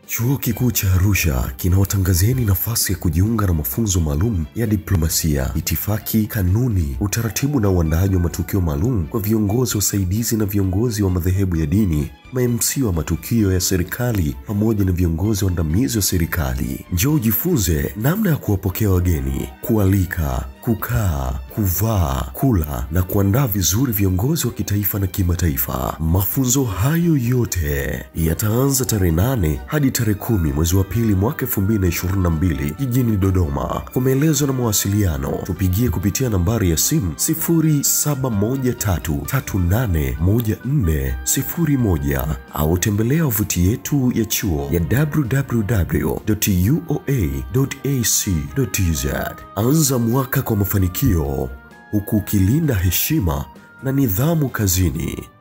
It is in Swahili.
Chuo Kikuu cha Arusha kinawatangazieni nafasi ya kujiunga na mafunzo maalum ya diplomasia, itifaki, kanuni, utaratibu na uandaaji wa matukio maalum kwa viongozi wasaidizi na viongozi wa madhehebu ya dini, ma-MC wa matukio ya serikali pamoja na viongozi waandamizi wa serikali. Njoo ujifunze namna ya kuwapokea wageni, kualika, kukaa, kuvaa, kula na kuandaa vizuri viongozi wa kitaifa na kimataifa. Mafunzo hayo yote yataanza tarehe nane hadi tarehe kumi mwezi wa pili mwaka 2022 jijini Dodoma. Kwa maelezo na mawasiliano tupigie kupitia nambari ya simu 0713381401 au tembelea wavuti yetu ya chuo ya www.uoa.ac.tz. Anza mwaka kwa mafanikio huku ukilinda heshima na nidhamu kazini.